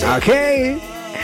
Okay.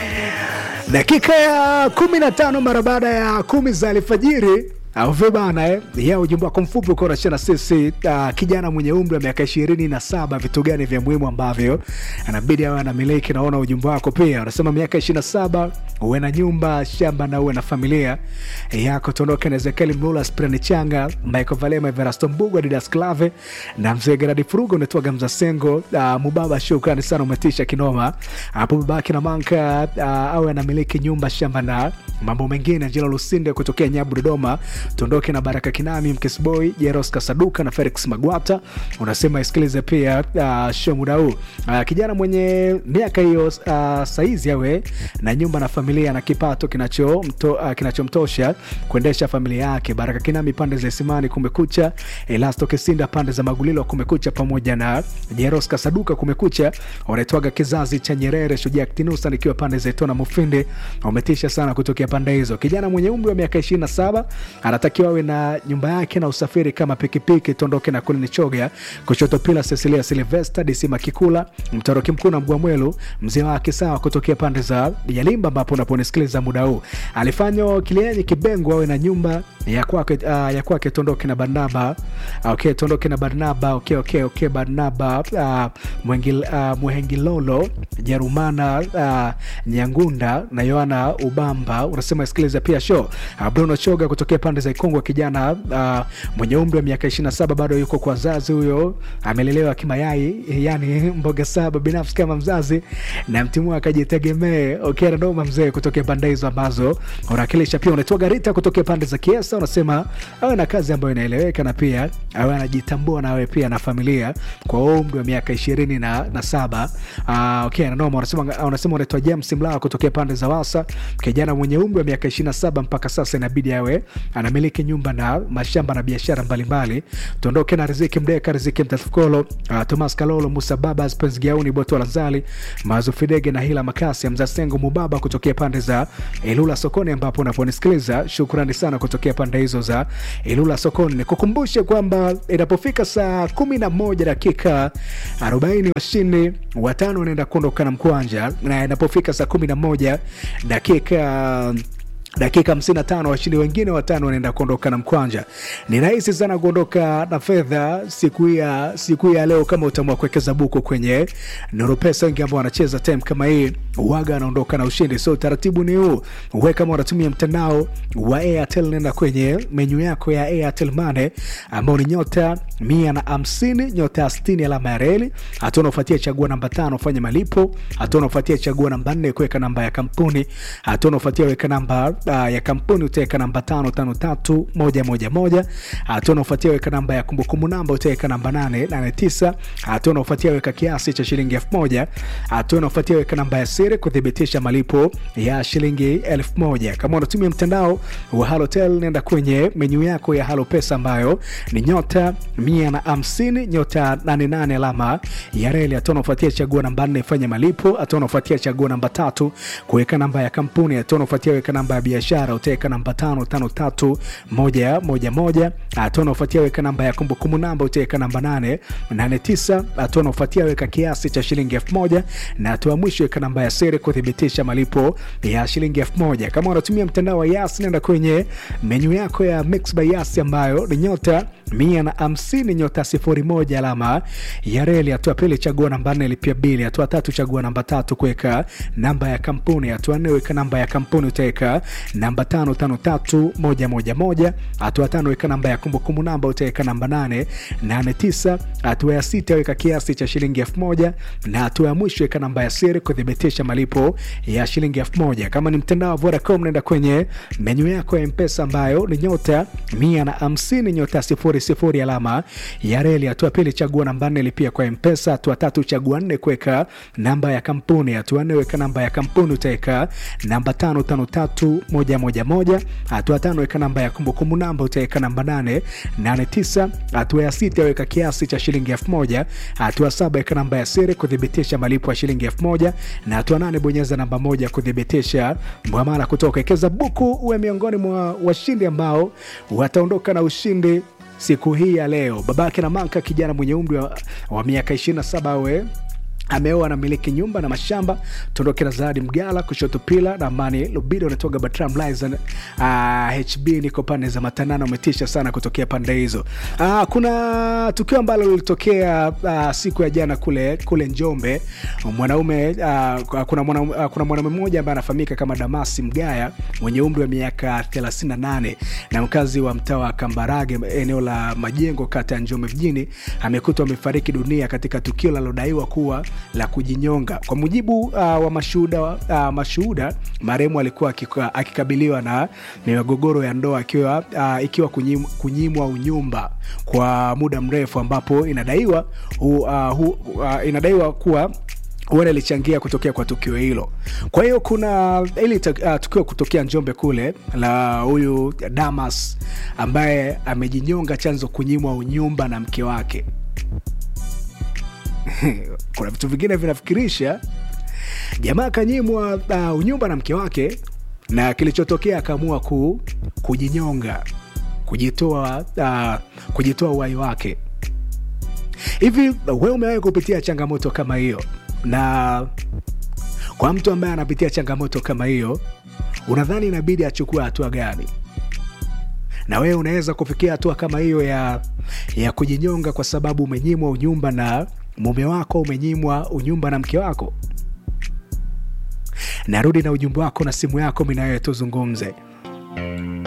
Dakika ya kumi na tano mara baada ya kumi za alfajiri au vibana eh? ya ujumbe wako mfupi uko unashia na sisi uh, kijana mwenye umri wa miaka ishirini na saba vitu gani vya muhimu ambavyo anabidi awe anamiliki naona ujumbe wako pia unasema miaka ishirini na saba uwe na nyumba shamba na uwe na familia yako tuondoke na ezekieli mlula sprani changa michael valema everasto mbugu adidas clave na mzee geradi furugo unatoaga mzasengo uh, mubaba shukrani sana umetisha kinoma hapo babake na manka uh, awe anamiliki nyumba shamba na mambo mengine angela lusinde kutokea nyabu dodoma tuondoke na baraka kinami mkesboy jeros kasaduka na felix magwata unasema isikilize pia uh, show muda huu uh, kijana mwenye miaka hiyo uh, saizi awe na nyumba na familia na kipato kinachomto, uh, kinachomtosha kuendesha familia yake baraka kinami pande za isimani kumekucha elasto kisinda pande za magulilo kumekucha pamoja na jeros kasaduka kumekucha wanaitwaga kizazi cha nyerere shujaa ktinusa nikiwa pande za itona mufindi wametisha sana kutokea pande hizo kijana mwenye umri wa miaka 27 anatakiwa awe na nyumba yake na usafiri kama pikipiki tondoke na kulini choga kushoto pila cecilia silvesta disima kikula mtoroki mkuu na mgwamwelu mzee wake sawa kutokea pande za yalimba ambapo unaponisikiliza muda huu alifanywa kilienyi kibengo awe na nyumba ya kwake uh, ya kwake tondoke na barnaba okay tondoke na barnaba okay okay okay barnaba uh, mwengil, uh, muhengilolo jerumana uh, nyangunda na yohana ubamba unasema sikiliza pia show uh, bruno choga kutokea pande za ikongwa kijana uh, mwenye umri wa miaka 27 bado yuko kwa wazazi huyo amelelewa kimayai yani mboga saba binafsi kama mzazi na mtimu akajitegemee okay nanoma mzee kutokea pande hizo ambazo unawakilisha pia unaitwa garita kutokea pande za kiesa unasema awe na kazi ambayo inaeleweka na pia awe anajitambua na awe pia na familia kwa umri wa miaka ishirini na, na saba uh, okay nanoma unasema unasema unaitwa james mlawa kutokea pande za wasa kijana mwenye umri wa miaka 27 mpaka sasa inabidi awe anamiliki nyumba na mashamba na biashara mbalimbali tuondoke na riziki mdeka riziki mtatukolo uh, tomas kalolo musa babas pens giauni boto lanzali mazu fidege na hila makasi ya mzasengo mubaba kutokea pande za ilula sokoni ambapo unaponisikiliza shukrani sana kutokea pande hizo za ilula sokoni nikukumbushe kwamba inapofika saa 11 dakika 40 washindi watano wanaenda kuondoka na mkwanja na inapofika saa 11 dakika dakika 55 washindi wengine watano wanaenda kuondoka na mkwanja ni rahisi sana kuondoka na fedha siku ya siku ya leo kama utaamua kuwekeza buku kwenye noropesa wengi ambao wanacheza time kama hii waga anaondoka na ushindi so utaratibu ni huu we kama unatumia mtandao wa airtel nenda kwenye menyu yako ya airtel mane ambao ni nyota mia na hamsini nyota 60 alama ya reli hatua unaofuatia chagua namba tano fanya malipo hatua unaofuatia chagua namba nne kuweka namba ya kampuni hatua unaofuatia weka namba uh, ya kampuni utaweka namba tano tano tatu moja moja moja hatua unaofuatia weka namba ya kumbukumbu namba utaweka namba nane nane tisa hatua unaofuatia weka kiasi cha shilingi elfu moja hatua unaofuatia weka namba ya siri kuthibitisha malipo ya shilingi elfu moja kama unatumia mtandao wa halotel nenda kwenye menyu yako ya halo pesa ambayo ni nyota mia na hamsini nyota 88 alama ya reli hatua unaofuatia chagua namba nne fanya malipo hatua unaofuatia chagua namba tatu kuweka namba ya kampuni hatua unaofuatia weka namba ya biashara utaweka namba tano tano tatu moja moja moja hatua unaofuatia weka namba ya kumbukumbu namba utaweka namba nane nane tisa hatua unaofuatia weka kiasi cha shilingi elfu moja na hatua mwisho weka namba ya siri kuthibitisha malipo ya shilingi elfu moja kama unatumia mtandao wa yas nenda kwenye menyu yako ya mix by yas ambayo ni nyota mia na hamsini nyota sifuri moja alama ya reli hatua pili chagua namba nne lipia bili hatua tatu chagua namba tatu kuweka namba ya kampuni hatua nne weka namba ya kampuni utaweka namba tano tano tatu moja moja moja hatua tano weka namba ya kumbukumbu namba utaweka namba nane nane tisa hatua ya sita weka kiasi cha shilingi elfu moja na hatua ya mwisho weka namba ya siri kuthibitisha malipo ya shilingi elfu moja kama ni mtandao wa vodacom naenda kwenye menyu yako ya mpesa ambayo ni nyota mia na hamsini nyota sifuri sifuri alama ya reli hatua pili chagua namba nne lipia kwa mpesa hatua tatu chagua nne kuweka namba ya kampuni hatua nne weka namba ya kampuni utaweka namba tano tano tatu moja moja moja hatua tano weka namba ya kumbukumbu namba utaweka namba nane nane tisa hatua ya sita weka kiasi cha shilingi elfu moja hatua saba weka namba ya siri kuthibitisha malipo ya shilingi elfu moja na hatua nane bonyeza namba moja kuthibitisha mwamala kutoka ekeza buku uwe miongoni mwa washindi ambao wataondoka na ushindi siku hii ya leo babake na manka kijana mwenye umri wa, wa miaka 27 awe ameoa na miliki nyumba na mashamba tuondoke na zawadi mgala kushoto pila na amani lubido unatoka batram lizen uh, hb niko pande za matanano umetisha sana kutokea pande hizo uh, kuna tukio ambalo lilitokea uh, siku ya jana kule kule njombe mwanaume uh, kuna mwanaume uh, kuna mwanaume mmoja ambaye anafahamika kama damasi mgaya mwenye umri wa miaka 38 na mkazi wa mtaa wa kambarage eneo la majengo kata ya njombe mjini amekutwa amefariki dunia katika tukio linalodaiwa kuwa la kujinyonga kwa mujibu uh, wa mashuhuda uh, mashuhuda marehemu alikuwa akika- akikabiliwa na migogoro ya ndoa akiwa uh, ikiwa kunyim, kunyimwa unyumba kwa muda mrefu ambapo inadaiwa hu, uh, hu, uh, inadaiwa kuwa huenda ilichangia kutokea kwa tukio hilo kwa hiyo kuna ili uh, tukio kutokea njombe kule la huyu damas ambaye amejinyonga chanzo kunyimwa unyumba na mke wake kuna vitu vingine vinafikirisha jamaa akanyimwa uh, unyumba na mke wake na kilichotokea akaamua ku, kujinyonga kujitoa uh, kujitoa uhai wake hivi we umewahi kupitia changamoto kama hiyo na kwa mtu ambaye anapitia changamoto kama hiyo unadhani inabidi achukue hatua gani na wewe unaweza kufikia hatua kama hiyo ya ya kujinyonga kwa sababu umenyimwa unyumba na mume wako umenyimwa unyumba na mke wako narudi na ujumbe wako na simu yako minawewe tuzungumze